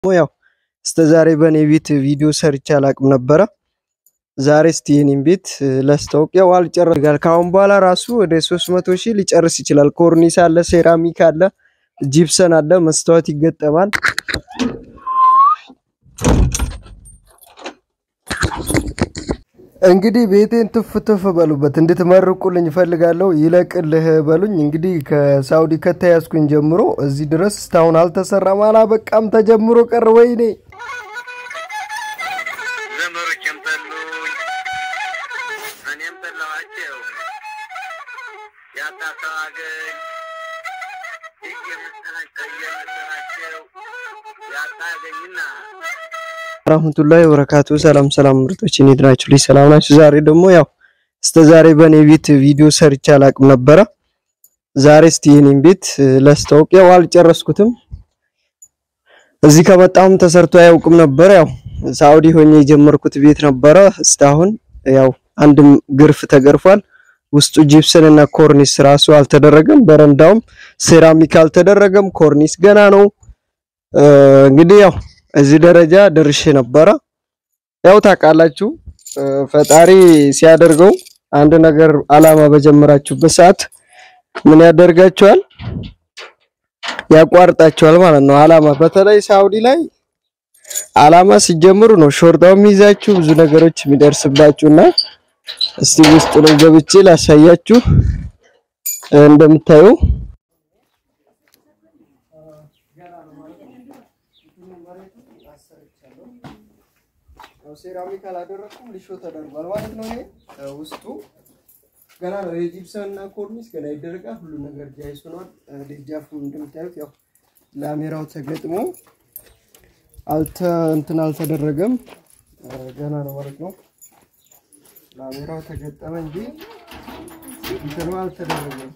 ያው እስከ ዛሬ በእኔ ቤት ቪዲዮ ሰርቼ አላቅም ነበረ። ዛሬ እስቲ የኔን ቤት ላስታውቅ። ያው አልጨረስም። ከአሁን በኋላ ራሱ ወደ 300 ሺህ ሊጨርስ ይችላል። ኮርኒስ አለ፣ ሴራሚክ አለ፣ ጂፕሰን አለ፣ መስታወት ይገጠማል። እንግዲህ ቤቴን ትፍ ትፍ በሉበት እንድትመርቁልኝ እፈልጋለሁ። ይለቅልህ በሉኝ። እንግዲህ ከሳውዲ ከተያዝኩኝ ጀምሮ እዚህ ድረስ እስካሁን አልተሰራም፣ አላበቃም፣ ተጀምሮ ቀር። ወይኔ ዘመዶቼም ጠሉኝ፣ እኔም ጠላኋቸው። ያጣ ሰው አገኝ እየመሰላቸው እየመሰላቸው ያጣ አገኝና ረህመቱላሂ ወበረካቱ። ሰላም ሰላም ምርጦች፣ እንዴት ናችሁ? ልጅ ሰላም ናችሁ? ዛሬ ደግሞ ያው እስከ ዛሬ በእኔ ቤት ቪዲዮ ሰርቼ አላቅም ነበረ። ዛሬ እስቲ የኔን ቤት ላስታውቅ። ያው አልጨረስኩትም። እዚህ ከመጣሁም ተሰርቶ አያውቅም ነበረ። ያው ሳውዲ ሆኜ የጀመርኩት ቤት ነበረ። እስካሁን ያው አንድም ግርፍ ተገርፏል። ውስጡ ጂፕሰን እና ኮርኒስ ራሱ አልተደረገም። በረንዳውም ሴራሚክ አልተደረገም። ኮርኒስ ገና ነው። እንግዲህ ያው እዚህ ደረጃ ደርሼ ነበረ። ያው ታውቃላችሁ ፈጣሪ ሲያደርገው አንድ ነገር አላማ በጀመራችሁበት ሰዓት ምን ያደርጋችኋል? ያቋርጣችኋል ማለት ነው። አላማ በተለይ ሳውዲ ላይ አላማ ሲጀምሩ ነው ሾርጣው የሚይዛችሁ ብዙ ነገሮች የሚደርስባችሁና እስቲ ውስጥ ነው ገብቼ ላሳያችሁ እንደምታዩ ሴራሚክ አላደረኩም፣ ሊሾ ተደርጓል ማለት ነው። ይሄ ውስጡ ገና ነው። የጂፕሰን እና ኮርኒስ ገና ይደረጋል። ሁሉ ነገር ጃይስ ሆኗል። ደጃፉም እንደምታዩት ያው ላሜራው ተገጥሞ አልተ እንትን አልተደረገም፣ ገና ነው ማለት ነው። ላሜራው ተገጠመ እንጂ እንትኑ አልተደረገም።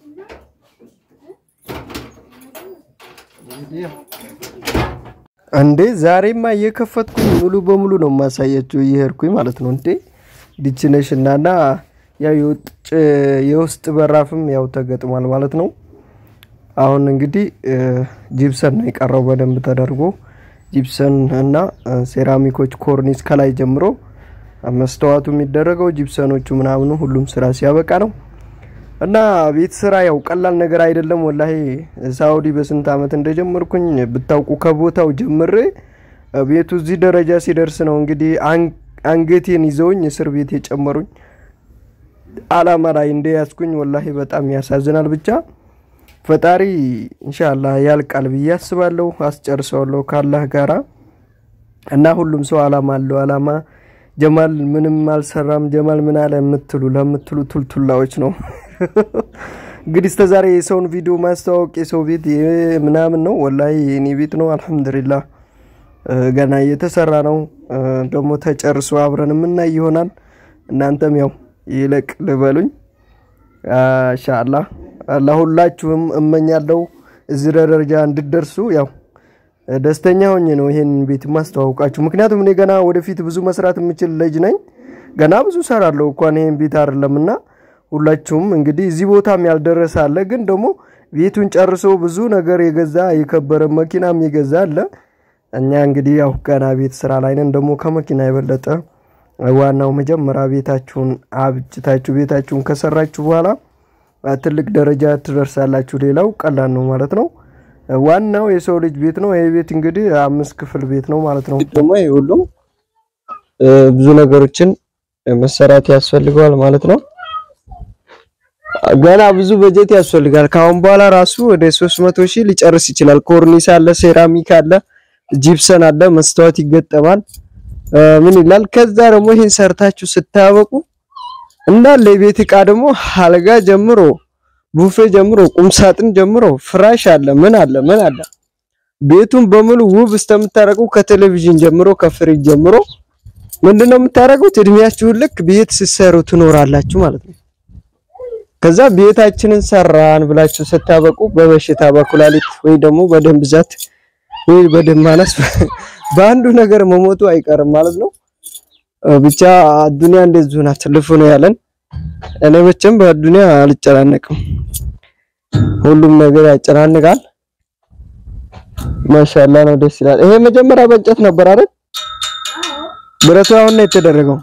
እንግዲህ ያው እንዴ ዛሬማ እየከፈትኩኝ ሙሉ በሙሉ ነው የማሳያችሁ እየሄድኩኝ ማለት ነው። እንዴ ዲችነሽ እናና ያው የውጭ የውስጥ በራፍም ያው ተገጥሟል ማለት ነው። አሁን እንግዲህ ጂፕሰን ነው የቀረው በደንብ ተደርጎ ጂፕሰን እና ሴራሚኮች ኮርኒስ ከላይ ጀምሮ መስተዋቱ የሚደረገው ጂፕሰኖቹ ምናምኑ ሁሉም ስራ ሲያበቃ ነው። እና ቤት ስራ ያው ቀላል ነገር አይደለም። ወላሂ ሳውዲ በስንት አመት እንደጀመርኩኝ ብታውቁ ከቦታው ጀምሬ ቤቱ እዚህ ደረጃ ሲደርስ ነው እንግዲህ አንገቴን ይዘውኝ እስር ቤት የጨመሩኝ። አላማ ላይ እንደያዝኩኝ ወላሂ በጣም ያሳዝናል። ብቻ ፈጣሪ ኢንሻአላህ ያልቃል ብዬ አስባለሁ። አስጨርሰዋለሁ ካላህ ጋራ እና ሁሉም ሰው አላማ አለው። አላማ ጀማል ምንም አልሰራም ጀማል ምን አለ የምትሉ ለምትሉ ቱልቱላዎች ነው እንግዲህ እስከ ዛሬ የሰውን ቪዲዮ ማስተዋወቅ የሰው ቤት ምናምን ነው። ወላሂ የኔ ቤት ነው። አልሐምዱሊላህ ገና እየተሰራ ነው። ደግሞ ተጨርሶ አብረን የምናይ ይሆናል። እናንተም ያው ይለቅ ልበሉኝ ኢንሻአላህ። ለሁላችሁም እመኛለሁ እዚህ ደረጃ እንድደርሱ ያው ደስተኛ ሆኜ ነው ይሄን ቤት ማስተዋወቃችሁ። ምክንያቱም እኔ ገና ወደፊት ብዙ መስራት የምችል ልጅ ነኝ። ገና ብዙ ሰራለሁ እንኳን ይሄን ቤት አይደለምና ሁላችሁም እንግዲህ እዚህ ቦታም ያልደረሰ አለ፣ ግን ደግሞ ቤቱን ጨርሶ ብዙ ነገር የገዛ የከበረ መኪናም የገዛ አለ። እኛ እንግዲህ ያው ገና ቤት ስራ ላይ ነን። ደግሞ ከመኪና የበለጠ ዋናው መጀመሪያ ቤታችሁን አብጭታችሁ ቤታችሁን ከሰራችሁ በኋላ ትልቅ ደረጃ ትደርሳላችሁ። ሌላው ቀላል ነው ማለት ነው። ዋናው የሰው ልጅ ቤት ነው። ይሄ ቤት እንግዲህ አምስት ክፍል ቤት ነው ማለት ነው። ደግሞ ይሄ ሁሉም ብዙ ነገሮችን መሰራት ያስፈልገዋል ማለት ነው። ገና ብዙ በጀት ያስፈልጋል። ከአሁን በኋላ ራሱ ወደ 300 ሺህ ሊጨርስ ይችላል። ኮርኒስ አለ፣ ሴራሚክ አለ፣ ጂፕሰን አለ፣ መስታወት ይገጠማል። ምን ይላል? ከዛ ደግሞ ይሄን ሰርታችሁ ስታበቁ እንዳለ የቤት እቃ ደግሞ አልጋ ጀምሮ ቡፌ ጀምሮ ቁምሳጥን ጀምሮ ፍራሽ አለ ምን አለ ምን አለ ቤቱን በሙሉ ውብ እስከምታረቁ ከቴሌቪዥን ጀምሮ ከፍሪጅ ጀምሮ ምንድነው የምታረጉት? እድሜያችሁን ልክ ቤት ስትሰሩ ትኖራላችሁ ማለት ነው። ከዛ ቤታችንን ሰራን ብላችሁ ስታበቁ በበሽታ በኩላሊት ወይ ደግሞ በደም ብዛት ወይ በደም ማነስ በአንዱ ነገር መሞቱ አይቀርም ማለት ነው። ብቻ ዱንያ እንደዚሁ ናት። ልፉ ነው ያለን። እኔ መቼም በዱንያ አልጨናነቅም። ሁሉም ነገር ያጨናንቃል። ማሻላ ነው፣ ደስ ይላል። ይሄ መጀመሪያ በእንጨት ነበር አይደል? ብረቱ አሁን ነው የተደረገው።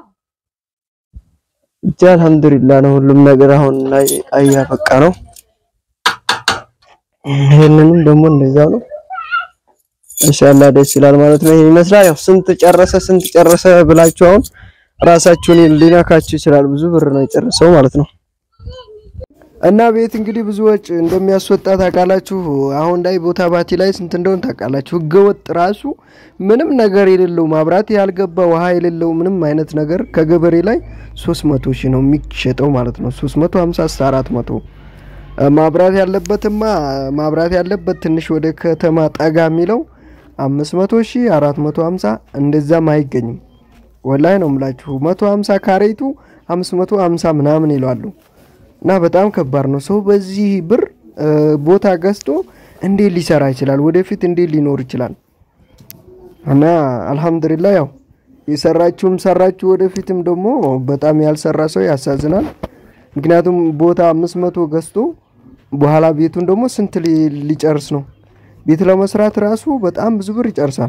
ብቻ አልሐምዱሊላህ ነው ሁሉም ነገር አሁን ላይ አያበቃ ነው። ይሄንንም ደግሞ እንደዛው ነው። ኢንሻአላህ ደስ ይላል ማለት ነው። ይሄን ይመስላል። ያው ስንት ጨረሰ ስንት ጨረሰ ብላችሁ አሁን ራሳችሁን ሊነካችሁ ይችላል። ብዙ ብር ነው የጨረሰው ማለት ነው። እና ቤት እንግዲህ ብዙ ወጪ እንደሚያስወጣ ታውቃላችሁ። አሁን ላይ ቦታ ባቲ ላይ ስንት እንደሆነ ታውቃላችሁ። ህገወጥ ራሱ ምንም ነገር የሌለው ማብራት ያልገባ ውሃ የሌለው ምንም አይነት ነገር ከገበሬ ላይ 300 ሺህ ነው የሚሸጠው ማለት ነው። 350 እስከ 400 ማብራት ያለበትማ ማብራት ያለበት ትንሽ ወደ ከተማ ጠጋ የሚለው 500 ሺህ 450 እንደዛም አይገኝም። ወላይ ነው የምላችሁ 150 ካሬቱ 550 ምናምን ይለዋሉ። እና በጣም ከባድ ነው። ሰው በዚህ ብር ቦታ ገዝቶ እንዴት ሊሰራ ይችላል? ወደፊት እንዴት ሊኖር ይችላል? እና አልሐምዱሊላህ ያው የሰራችሁም ሰራችሁ፣ ወደፊትም ደግሞ በጣም ያልሰራ ሰው ያሳዝናል። ምክንያቱም ቦታ አምስት መቶ ገዝቶ በኋላ ቤቱን ደግሞ ስንት ሊጨርስ ነው? ቤት ለመስራት ራሱ በጣም ብዙ ብር ይጨርሳል።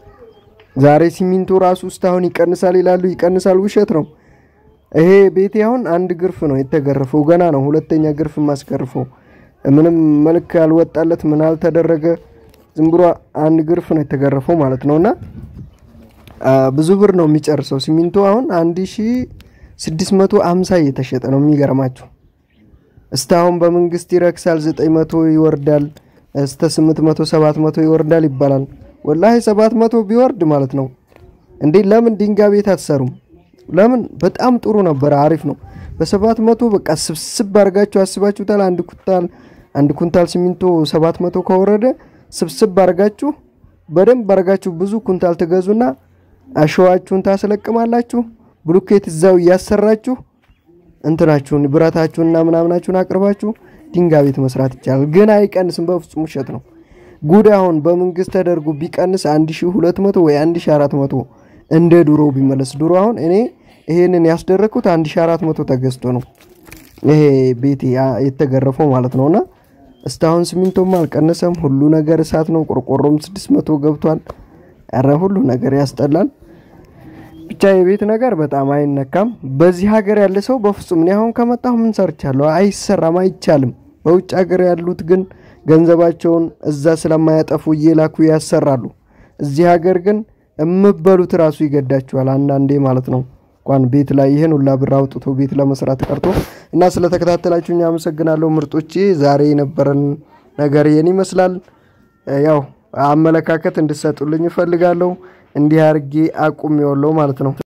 ዛሬ ሲሚንቶ ራሱ ውስጥ አሁን ይቀንሳል ይላሉ፣ ይቀንሳል። ውሸት ነው። ይሄ ቤቴ አሁን አንድ ግርፍ ነው የተገረፈው፣ ገና ነው ሁለተኛ ግርፍ ማስገርፈው። ምንም መልክ ያልወጣለት ምን አልተደረገ፣ ዝም ብሎ አንድ ግርፍ ነው የተገረፈው ማለት ነው። እና ብዙ ብር ነው የሚጨርሰው ሲሚንቶ አሁን አንድ ሺ ስድስት መቶ አምሳ እየተሸጠ ነው። የሚገርማችሁ እስካሁን በመንግስት ይረክሳል፣ ዘጠኝ መቶ ይወርዳል፣ እስተ ስምንት መቶ ሰባት መቶ ይወርዳል ይባላል። ወላሂ ሰባት መቶ ቢወርድ ማለት ነው እንዴ! ለምን ድንጋይ ቤት አትሰሩም? ለምን በጣም ጥሩ ነበረ፣ አሪፍ ነው። በሰባት መቶ በቃ ስብስብ አድርጋችሁ አስባችሁታል። አንድ ኩንታል አንድ ኩንታል ሲሚንቶ ሰባት መቶ ከወረደ ስብስብ አድርጋችሁ በደንብ አድርጋችሁ ብዙ ኩንታል ትገዙና አሸዋችሁን ታስለቅማላችሁ። ብሎኬት እዛው እያሰራችሁ እንትናችሁን ብረታችሁንና ምናምናችሁን አቅርባችሁ ድንጋይ ቤት መስራት ይቻላል። ግን አይቀንስም፣ በፍጹም ውሸት ነው። ጉድ አሁን በመንግስት ተደርጎ ቢቀንስ 1200 ወይ 1400 እንደ ድሮ ቢመለስ ድሮ አሁን እኔ ይሄንን ያስደረግኩት 1400 ተገዝቶ ነው ይሄ ቤቴ የተገረፈው ማለት ነውና እስካሁን ሲሚንቶም አልቀነሰም። ሁሉ ነገር እሳት ነው። ቆርቆሮም 600 ገብቷል። ኧረ ሁሉ ነገር ያስጠላል። ብቻ የቤት ነገር በጣም አይነካም። በዚህ ሀገር ያለ ሰው በፍጹም እኔ አሁን ከመጣሁ ምን ሰርቻለሁ? አይሰራም፣ አይቻልም። በውጭ ሀገር ያሉት ግን ገንዘባቸውን እዛ ስለማያጠፉ እየላኩ ያሰራሉ። እዚህ ሀገር ግን የምበሉት ራሱ ይገዳችኋል አንዳንዴ ማለት ነው። እንኳን ቤት ላይ ይህን ሁላ ብር አውጥቶ ቤት ለመስራት ቀርቶ እና ስለተከታተላችሁኝ አመሰግናለሁ ምርጦቼ። ዛሬ የነበረን ነገር ይህን ይመስላል። ያው አመለካከት እንድሰጡልኝ እፈልጋለሁ። እንዲህ አድርጌ አቁሜዋለሁ ማለት ነው።